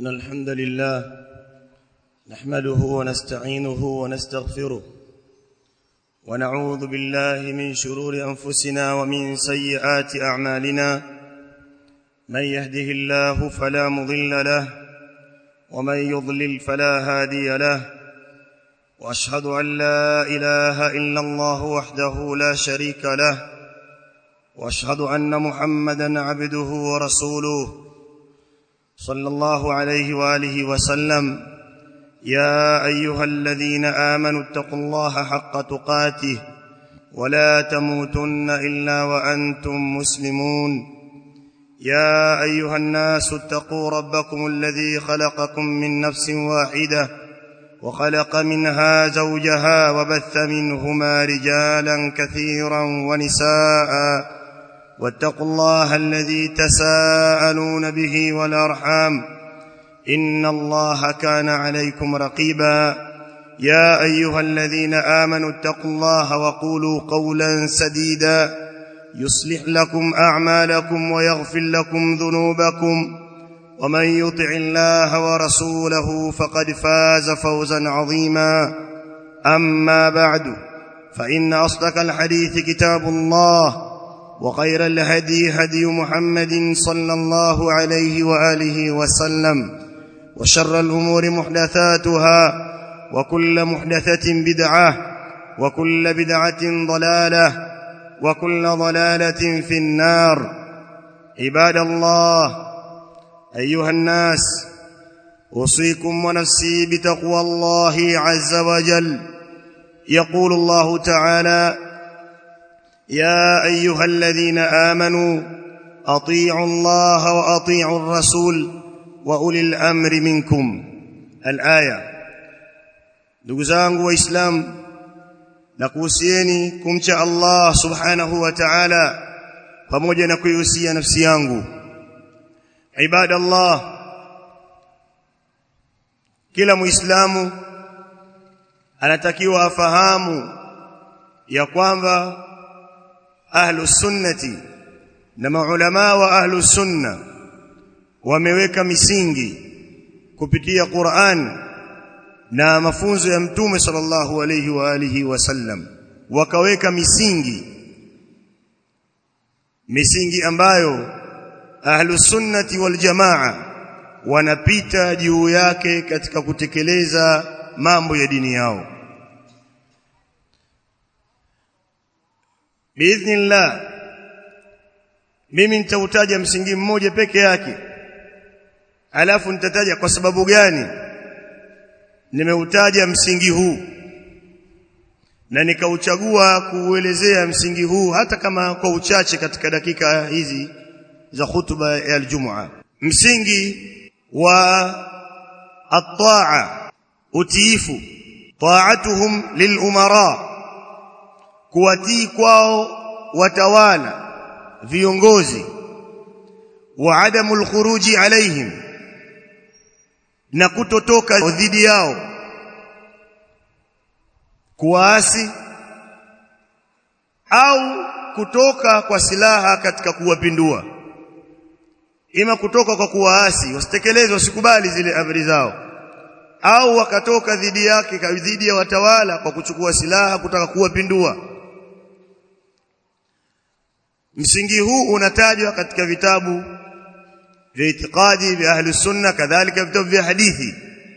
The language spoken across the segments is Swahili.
إن الحمد لله نحمده ونستعينه ونستغفره ونعوذ بالله من شرور أنفسنا ومن سيئات أعمالنا من يهده الله فلا مضل له ومن يضلل فلا هادي له وأشهد أن لا إله إلا الله وحده لا شريك له واشهد ان محمدا عبده ورسوله صلى الله عليه واله وسلم يا ايها الذين امنوا اتقوا الله حق تقاته ولا تموتن الا وانتم مسلمون يا ايها الناس اتقوا ربكم الذي خلقكم من نفس واحده وخلق منها زوجها وبث منهما رجالا كثيرا ونساء واتقوا الله الذي تساءلون به والارحام ان الله كان عليكم رقيبا يا ايها الذين امنوا اتقوا الله وقولوا قولا سديدا يصلح لكم اعمالكم ويغفر لكم ذنوبكم ومن يطع الله ورسوله فقد فاز فوزا عظيما اما بعد فان اصدق الحديث كتاب الله وخير الهدي هدي محمد صلى الله عليه واله وسلم وشر الامور محدثاتها وكل محدثه بدعه وكل بدعه ضلاله وكل ضلاله في النار عباد الله ايها الناس اوصيكم ونفسي بتقوى الله عز وجل يقول الله تعالى يا ايها الذين امنوا اطيعوا الله واطيعوا الرسول واولي الامر منكم الايه ndugu zangu waislamu nakuhusieni kumcha Allah subhanahu wa ta'ala pamoja na kuihusia nafsi yangu ibadallah kila muislamu anatakiwa afahamu ya kwamba ahlu sunnati na maulama wa ahlu sunna wameweka misingi kupitia Qur'an na mafunzo ya mtume sallallahu alayhi wa alihi wasallam wakaweka misingi misingi ambayo ahlu sunnati wal jamaa wanapita juu yake katika kutekeleza mambo ya dini yao biidhnillah mimi nitautaja msingi mmoja peke yake alafu nitataja kwa sababu gani nimeutaja msingi huu na nikauchagua kuuelezea msingi huu hata kama kwa uchache katika dakika hizi za hutuba ya Ijumaa msingi wa at-ta'a utiifu ta'atuhum lilumara kuwatii kwao watawala viongozi wa adamul khuruji alaihim na kutotoka dhidi yao kuwaasi au kutoka kwa silaha katika kuwapindua ima kutoka kwa kuwaasi wasitekeleze wasikubali zile amri zao au wakatoka dhidi yake dhidi ya watawala kwa kuchukua silaha kutaka kuwapindua msingi huu unatajwa katika vitabu vya itikadi vya ahli sunna kadhalika vitabu vya hadithi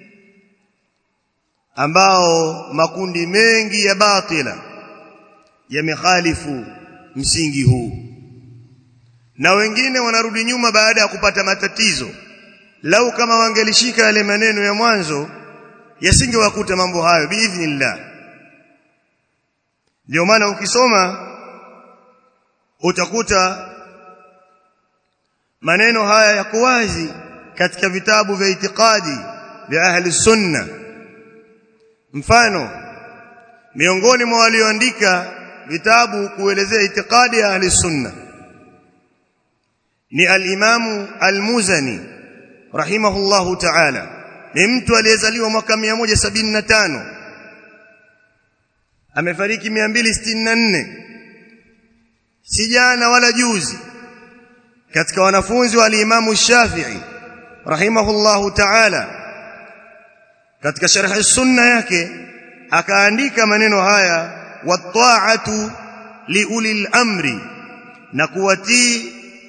ambao makundi mengi ya batila yamekhalifu msingi huu na wengine wanarudi nyuma baada ya kupata matatizo lau kama wangelishika yale maneno ya mwanzo yasingewakuta mambo hayo biidhnillah ndio maana ukisoma utakuta maneno haya yako wazi katika vitabu vya itikadi vya ahli sunna mfano miongoni mwa walioandika vitabu kuelezea itikadi ya ahli sunna ni al-Imamu al-Muzani rahimahullahu ta'ala ni mtu aliyezaliwa mwaka 175 amefariki 264 si jana wala juzi katika wanafunzi wa al-Imamu Shafi'i rahimahullahu ta'ala katika sharh sunna yake akaandika maneno haya wat-ta'atu liulil amri na kuwatii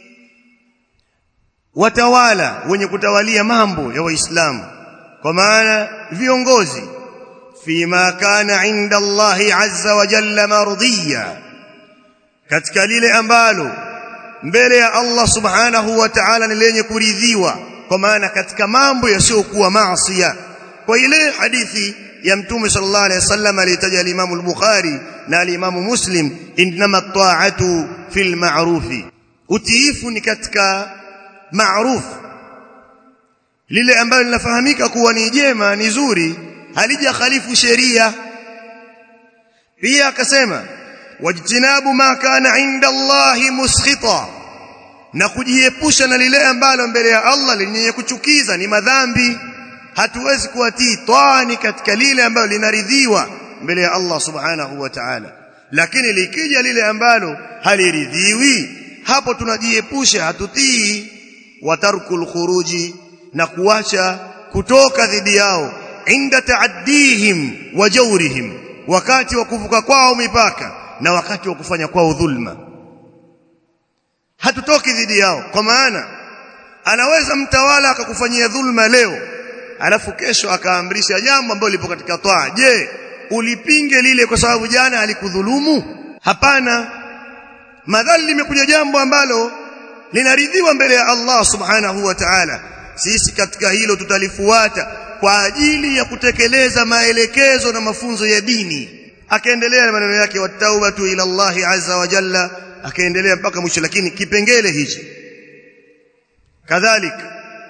watawala wenye kutawalia mambo ya waislamu kwa maana viongozi fima kana inda Allahi azza wa jalla mardiya katika lile ambalo mbele ya Allah subhanahu wa ta'ala ni lenye kuridhiwa kwa maana katika mambo yasiyokuwa maasiya kwa ile hadithi ya mtume sallallahu alaihi wasallam alitaja al-Imam al-Bukhari na al-Imam Muslim inma at-ta'atu fil ma'rufi utiifu ni katika ma'ruf lile ambalo linafahamika kuwa ni jema ni zuri halija khalifu sheria pia akasema wajtinabu ma kana inda Allahi muskhita na kujiepusha na lile ambalo mbele ya Allah lenye kuchukiza ni madhambi hatuwezi kuwatii twani katika lile ambalo linaridhiwa mbele ya Allah subhanahu wa ta'ala lakini likija lile ambalo haliridhiwi hapo tunajiepusha hatutii watarkul khuruji na kuacha kutoka dhidi yao inda taaddihim wa jawrihim wakati wa kuvuka kwao mipaka na wakati wa kufanya kwao dhulma hatutoki dhidi yao kwa maana anaweza mtawala akakufanyia dhulma leo alafu kesho akaamrisha jambo ambalo lipo katika toa je ulipinge lile kwa sababu jana alikudhulumu hapana madhali limekuja jambo ambalo linaridhiwa mbele ya Allah subhanahu wa ta'ala sisi katika hilo tutalifuata kwa ajili ya kutekeleza maelekezo na mafunzo ya dini akaendelea na maneno yake wataubatu ila Allah azza wa jalla akaendelea mpaka mwisho lakini kipengele hichi kadhalika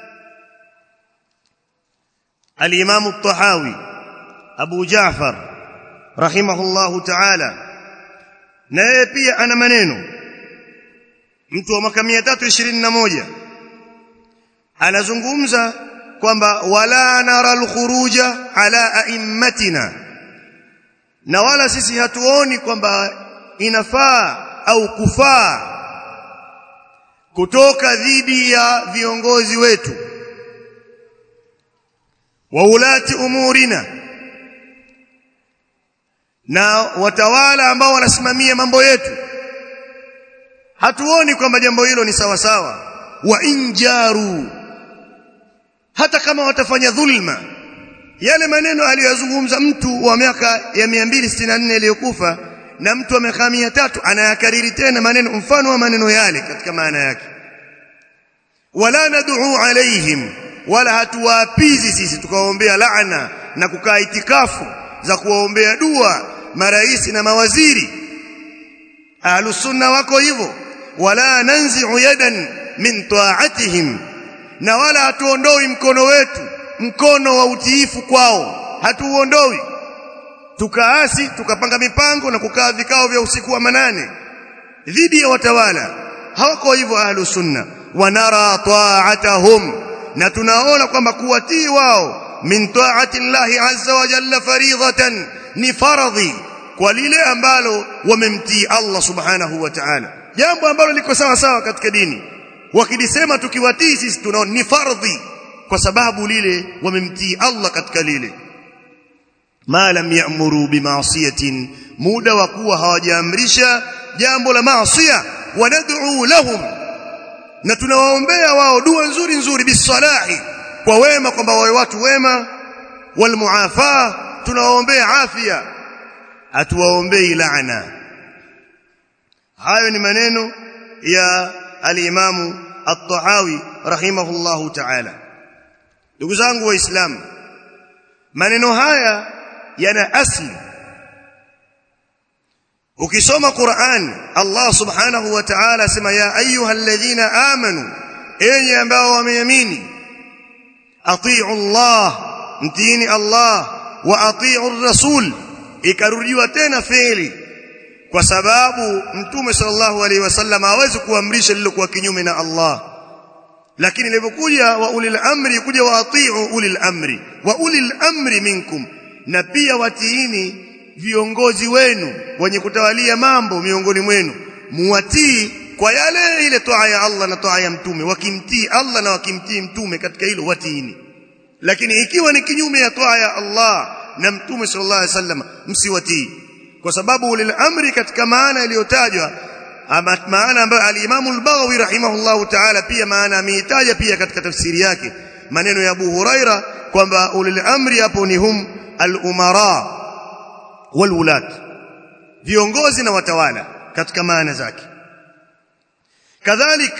الإمام الطحاوي أبو جعفر رحمه الله تعالى naye pia ana maneno mtu wa mwaka 321 anazungumza kwamba wala nara alkhuruja ala aimmatina na wala sisi hatuoni kwamba inafaa au kufaa kutoka dhidi ya viongozi wetu wa ulati umurina na watawala ambao wanasimamia mambo yetu hatuoni kwamba jambo hilo ni sawa sawa wa injaru hata kama watafanya dhulma yale maneno aliyozungumza mtu wa miaka ya 264 iliyokufa na mtu wa miaka 300 anayakariri tena maneno mfano wa maneno yale katika maana yake wala nad'u alaihim wala hatuwaapizi sisi tukawaombea laana na kukaa itikafu za kuwaombea dua maraisi na mawaziri ahlusunna wako hivyo wala nanzi'u yadan min ta'atihim na wala hatuondoi mkono wetu mkono wa utiifu kwao hatuuondoi tukaasi tukapanga mipango na kukaa vikao vya usiku wa manane dhidi ya watawala hawako hivyo ahlusunna wanara ta'atahum na tunaona kwamba kuwatii wao min taati llahi azza wa jalla faridhatan ni faradhi kwa lile ambalo wamemtii Allah subhanahu wa ta'ala jambo ambalo liko sawa sawa katika dini wakilisema tukiwatii sisi tunaona ni fardhi kwa sababu lile wamemtii Allah katika lile ma lam ya'muru bima'siyatin muda wa kuwa hawajaamrisha jambo la maasiya wanad'u lahum na tunawaombea wao dua nzuri nzuri bisalahi kwa wema kwamba wawe watu wema walmuafa tunawaombea afya hatuwaombei laana hayo ni maneno ya alimamu at-Tahawi rahimahullahu ta'ala ndugu zangu waislamu maneno haya yana asli ukisoma Qur'an Allah subhanahu wa ta'ala sema ya ayyuhalladhina amanu enyi ambao wameamini atii'u Allah mtiini Allah wa atii'u rasul ikarudiwa tena fi'li kwa sababu mtume sallallahu alaihi wasallam hawezi kuamrisha lilokuwa kinyume na Allah lakini ilipokuja wa ulil amri kuja wa atii'u ulil amri wa ulil amri minkum na pia watiini viongozi wenu wenye kutawalia mambo miongoni mwenu muwatii kwa yale ile toa ya Allah na toa ya mtume wakimtii Allah na wakimtii mtume katika hilo watiini lakini ikiwa ni kinyume ya toa ya Allah na mtume sallallahu alaihi wasallam msiwatii kwa sababu ulil amri katika maana iliyotajwa ama maana ambayo al-Imam al-Baghawi rahimahullahu ta'ala pia maana ameitaja pia katika tafsiri yake maneno ya Abu Huraira kwamba ulil amri hapo ni hum al-umara wal wulat viongozi na watawala katika maana zake kadhalik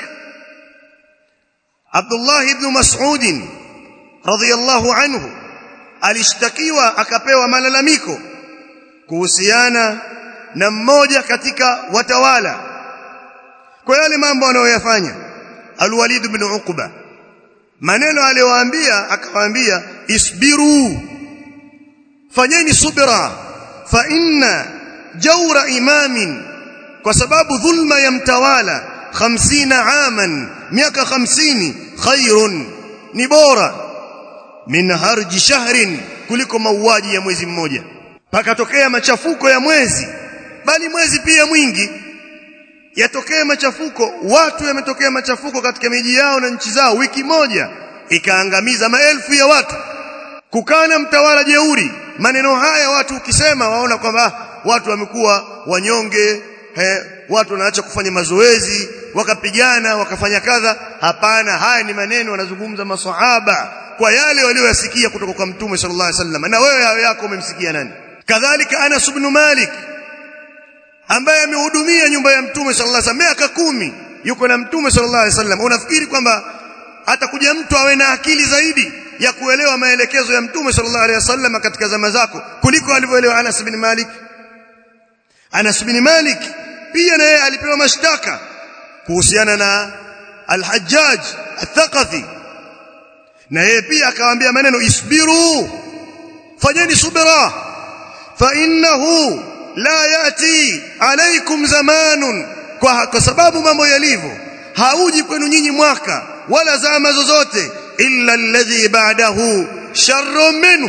Abdullah ibn Mas'ud radhiyallahu anhu alishtakiwa akapewa malalamiko kuhusiana na mmoja katika watawala kwa yale mambo anayoyafanya Al-Walid ibn Uqba maneno aliyowaambia akawaambia isbiru fanyeni subra fa inna jawra imamin kwa sababu dhulma ya mtawala 50 aman miaka 50 khairun ni bora min harji shahrin kuliko mauaji ya mwezi mmoja pakatokea machafuko ya mwezi bali mwezi pia mwingi yatokee machafuko watu yametokea machafuko katika miji yao na nchi zao wiki moja ikaangamiza maelfu ya watu kukana mtawala jeuri maneno haya watu ukisema waona kwamba watu wamekuwa wanyonge he, watu wanaacha kufanya mazoezi wakapigana wakafanya kadha hapana haya ni maneno wanazungumza maswahaba kwa yale walioyasikia kutoka kwa mtume sallallahu alaihi wasallam na wewe hayo yako umemsikia nani kadhalika Anas ibn Malik ambaye amehudumia nyumba ya mtume sallallahu alaihi wasallam miaka kumi yuko na mtume sallallahu alaihi wasallam unafikiri kwamba atakuja mtu awe na akili zaidi ya kuelewa maelekezo ya mtume sallallahu alaihi wasallam katika zama zako kuliko alivyoelewa Anas bin Malik Anas bin Malik pia naye alipewa mashtaka kuhusiana na Al-Hajjaj Al-Thaqafi na yeye pia akawaambia maneno isbiru fanyeni subira fa innahu la yati alaikum zamanun kwa, kwa sababu mambo yalivyo hauji kwenu nyinyi mwaka wala zama zozote illa alladhi ba'dahu sharrun minhu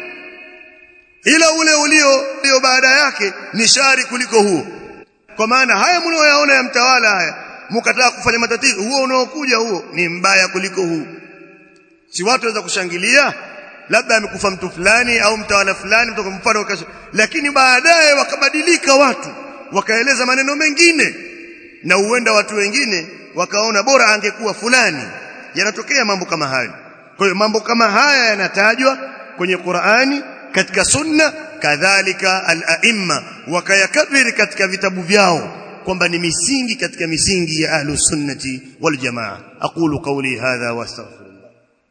ila ule ulio ndio baada yake ni shari kuliko huo kwa maana haya mnayoyaona ya mtawala haya mkataa kufanya matatizo huo unaokuja huo ni mbaya kuliko huu si watu waweza kushangilia labda amekufa mtu fulani au mtawala fulani mtoka mfano lakini baadaye wakabadilika watu wakaeleza maneno mengine na huenda watu wengine wakaona bora angekuwa fulani yanatokea mambo kama hayo kwa hiyo mambo kama haya yanatajwa kwenye Qur'ani katika sunna kadhalika al-a'imma wakayakabiri katika vitabu vyao kwamba ni misingi katika misingi ya ahlus sunnati wal jamaa aqulu qawli hadha wastaghfirullah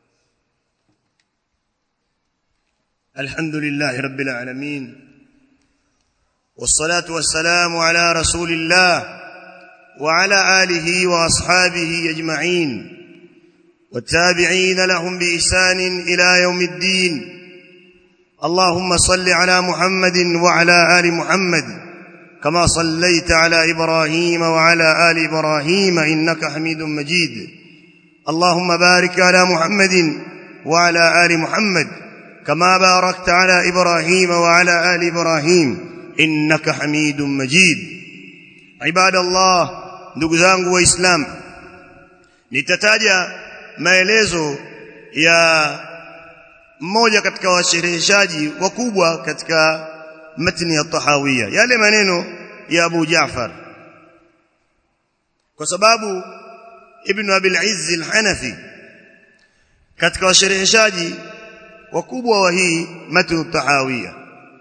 alhamdulillah rabbil alamin والصلاه والسلام على رسول الله وعلى اله واصحابه اجمعين والتابعين لهم باحسان الى يوم الدين اللهم صل على محمد وعلى ال محمد كما صليت على ابراهيم وعلى ال ابراهيم انك حميد مجيد اللهم بارك على محمد وعلى ال محمد كما باركت على ابراهيم وعلى ال ابراهيم انك حميد مجيد عباد الله ndugu zangu waislamu nitataja maelezo ya mmoja katika washereheshaji wakubwa katika matni ya tahawia yale maneno ya Abu Jaafar kwa sababu Ibn Abil Izz al-Hanafi katika washereheshaji wakubwa wa hii matni tahawia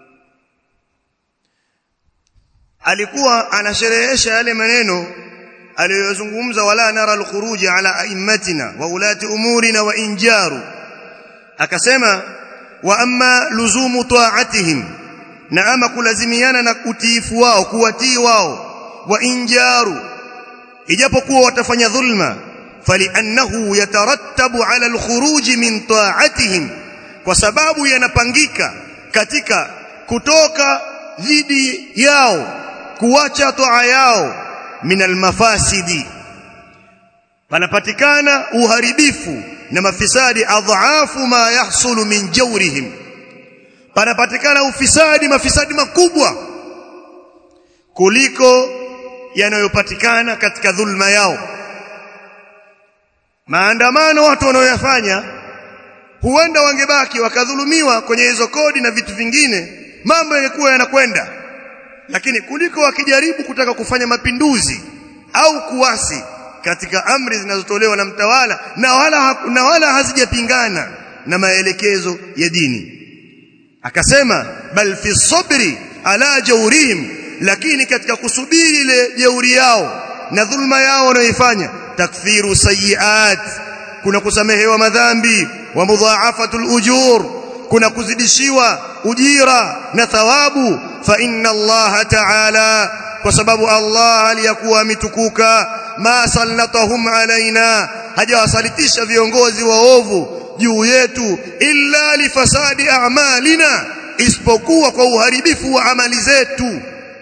alikuwa anasherehesha yale maneno aliyozungumza wala nara al-khuruj ala aimmatina wa ulati umurina wa injaru akasema wa amma luzumu ta'atihim na ama kulazimiana na utiifu wao kuwatii wao wa injaru ijapokuwa watafanya dhulma faliannahu yatarattabu ala alkhuruj min ta'atihim kwa sababu yanapangika katika kutoka dhidi yao kuacha toa yao min almafasidi panapatikana uharibifu na mafisadi adhaafu ma yahsulu min jawrihim panapatikana ufisadi mafisadi makubwa kuliko yanayopatikana katika dhulma yao maandamano watu wanaoyafanya huenda wangebaki wakadhulumiwa kwenye hizo kodi na vitu vingine mambo yangekuwa yanakwenda lakini kuliko wakijaribu kutaka kufanya mapinduzi au kuwasi katika amri zinazotolewa na mtawala na wala na wala hazijapingana na maelekezo ya dini akasema bal fi sabri ala jawrihim lakini katika kusubiri ile jeuri yao na dhulma yao wanayoifanya takfiru sayiat kuna kusamehewa madhambi wa mudhaafatul ujur kuna kuzidishiwa ujira na thawabu fa inna Allah ta'ala kwa sababu Allah aliyakuwa amitukuka ma sallatahum alaina hajawasalitisha viongozi waovu juu yetu illa lifasadi a'malina isipokuwa kwa uharibifu wa amali zetu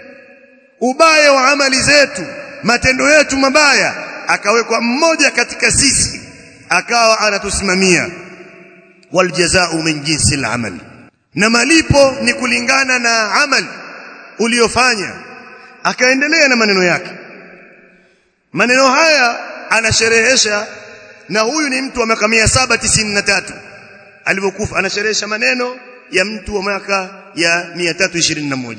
ubaya wa amali zetu matendo yetu mabaya akawekwa mmoja katika sisi akawa anatusimamia waljazau min jinsi al-amal na malipo ni kulingana na amali uliyofanya akaendelea na maneno yake maneno haya anasherehesha na huyu ni mtu wa miaka 793 alipokufa anasherehesha maneno ya mtu wa miaka ya 321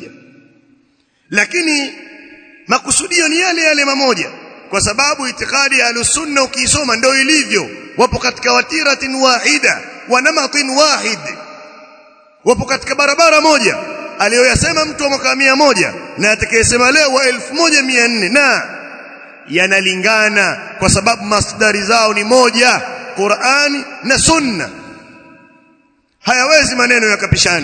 lakini makusudio ni yale yale mamoja kwa sababu itikadi ya alusunna ukiisoma ndio ilivyo wapo katika watiratin wahida wa namatin wahid wapo katika barabara moja aliyoyasema mtu wa mwaka moja na atakayesema leo wa 1400 na yanalingana kwa sababu masdari zao ni moja Qur'ani na Sunna hayawezi maneno yakapishana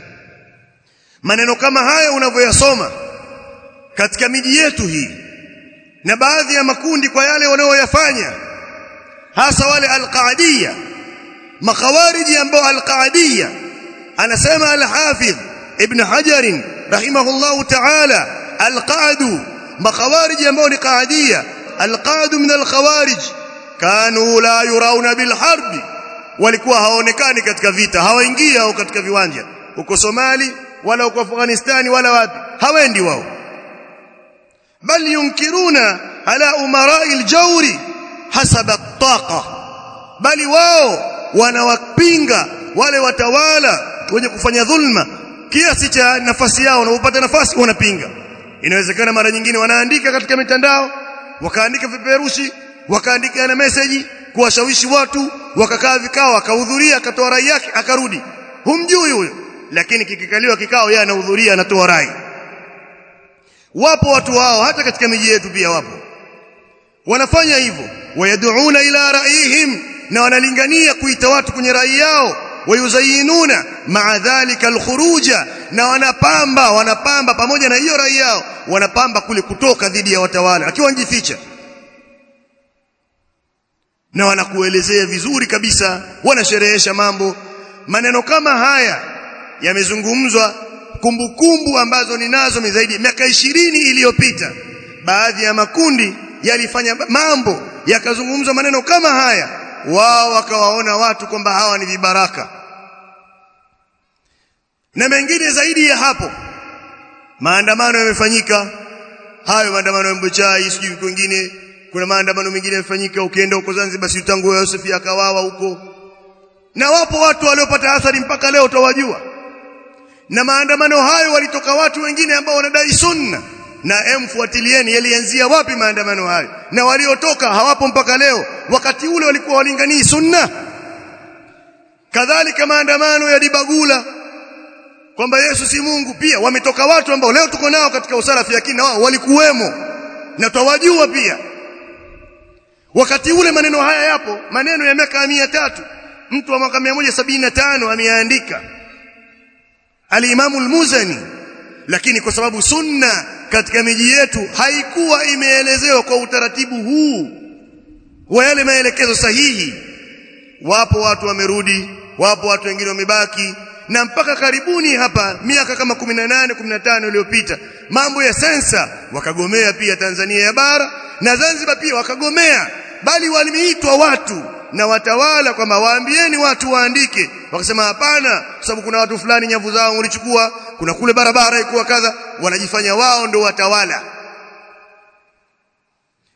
maneno kama haya unavyoyasoma katika miji yetu hii na baadhi ya makundi kwa yale wanaoyafanya hasa wale alqaadiyya makhawariji ambao alqaadiyya anasema al-Hafidh Ibn Hajar rahimahullahu ta'ala al-qaadu makhawariji ambao ni qaadiyya al-qaadu min al-khawarij kanu la yurawna bil harbi walikuwa hawaonekani katika vita hawaingia au katika viwanja huko Somali wala huko Afghanistani wala wapi hawendi wao bal yunkiruna ala umara'i al-jawri hasaba at-taqa bali wao wanawapinga wale watawala wenye kufanya dhulma kiasi cha nafasi yao na upata nafasi wanapinga inawezekana mara nyingine wanaandika katika mitandao wakaandika vipeperushi wakaandika na message kuwashawishi watu wakakaa vikao akahudhuria akatoa rai yake akarudi humjui huyo lakini kikikaliwa kikao yeye anahudhuria anatoa rai wapo watu wao hata katika miji yetu pia wapo wanafanya hivyo wayaduuna ila raihim na wanalingania kuita watu kwenye rai yao wayuzayinuna maa dhalika alkhuruja na wanapamba wanapamba pamoja na hiyo rai yao wanapamba kule kutoka dhidi ya watawala akiwa njificha na wanakuelezea vizuri kabisa wanasherehesha mambo maneno kama haya yamezungumzwa kumbukumbu ambazo ninazo ni zaidi miaka ishirini iliyopita baadhi ya makundi yalifanya mambo yakazungumzwa maneno kama haya wao wakawaona watu kwamba hawa ni vibaraka na mengine zaidi ya hapo maandamano yamefanyika hayo maandamano ya Mbochai sijui kwingine kuna maandamano mengine yamefanyika ukienda huko Zanzibar si tangu Yosef akawawa huko na wapo watu waliopata athari mpaka leo utawajua na maandamano hayo walitoka watu wengine ambao wanadai sunna na emfuatilieni yalianzia wapi maandamano hayo na waliotoka hawapo mpaka leo wakati ule walikuwa walinganii sunna kadhalika maandamano ya dibagula kwamba Yesu si Mungu pia wametoka watu ambao leo tuko nao katika usalafi lakini na wao walikuwemo na twawajua pia wakati ule maneno haya yapo maneno ya miaka mia tatu mtu wa mwaka 175 ameandika al-Imam al-Muzani lakini kwa sababu sunna katika miji yetu haikuwa imeelezewa kwa utaratibu huu wa yale maelekezo sahihi wapo watu wamerudi wapo watu wengine wamebaki na mpaka karibuni hapa miaka kama 18 15 iliyopita mambo ya sensa wakagomea pia Tanzania ya bara na Zanzibar pia wakagomea bali walimeitwa watu na watawala kwamba waambieni watu waandike wakasema hapana kwa sababu kuna watu fulani nyavu zao ulichukua kuna kule barabara ikuwa kadha wanajifanya wao ndio watawala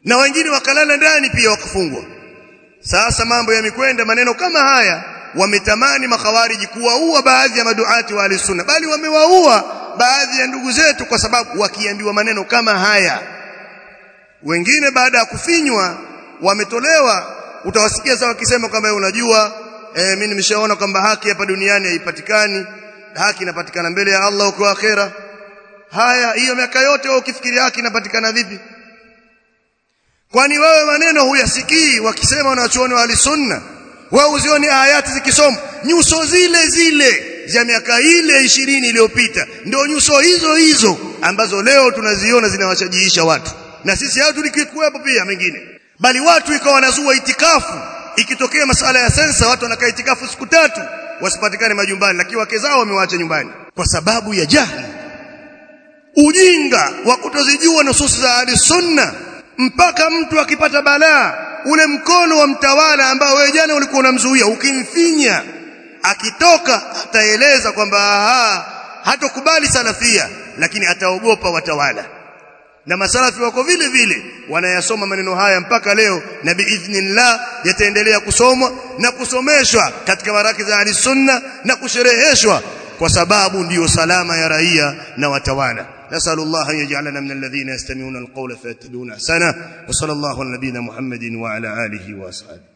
na wengine wakalala ndani pia wakafungwa sasa mambo yamekwenda maneno kama haya wametamani makhawariji kuwaua baadhi ya maduati wa alisunna bali wamewaua baadhi ya ndugu zetu kwa sababu wakiambiwa maneno kama haya wengine baada ya kufinywa wametolewa utawasikia sasa wakisema kwamba unajua e, mimi nimeshaona kwamba haki hapa duniani haipatikani haki inapatikana mbele ya Allah huko akhera haya hiyo miaka yote wewe ukifikiria haki inapatikana vipi kwani wewe maneno huyasikii wakisema wanachuoni wa alisunna wewe uzioni ayati zikisoma nyuso zile zile za miaka ile ishirini iliyopita ndio nyuso hizo hizo ambazo leo tunaziona zinawashajiisha watu na sisi hao tulikuwepo pia mengine bali watu ikawa wanazua itikafu ikitokea masala ya sensa watu wanakaa itikafu siku tatu wasipatikane majumbani lakini wake zao wamewaacha nyumbani kwa sababu ya jahili ujinga wa kutozijua nususi za ahli sunna mpaka mtu akipata balaa ule mkono wa mtawala ambao wewe jana ulikuwa unamzuia ukimfinya akitoka ataeleza kwamba hatokubali salafia lakini ataogopa watawala na masalafi wako vile vile wanayasoma maneno haya mpaka leo na biidhnillah yataendelea kusomwa na kusomeshwa katika maraki za ahli sunna na kushereheshwa kwa sababu ndiyo salama ya raia na watawala نسأل الله أن يجعلنا من الذين يستمعون القول فيتبعون أحسنه وصلى الله على نبينا محمد وعلى آله وأصحابه